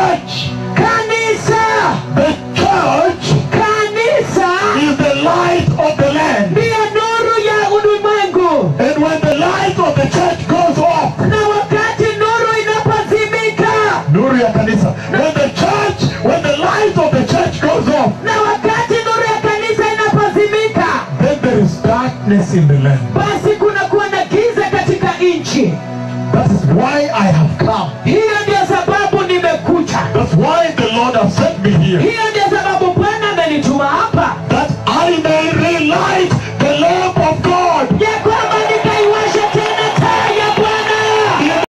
church, kanisa the church kanisa is the light of the land. ndiyo nuru ya ulimwengu And when the light of the church goes off, na wakati nuru inapozimika Nuru ya kanisa. When the church, when the light of the church goes off, na wakati nuru ya kanisa inapozimika then there is darkness in the land. basi kunakuwa na giza katika nchi That is why I have come. hiyo ndio sababu nimekuja That's why the Lord has sent me here. hiyo ndio sababu bwana amenituma hapa That I may relight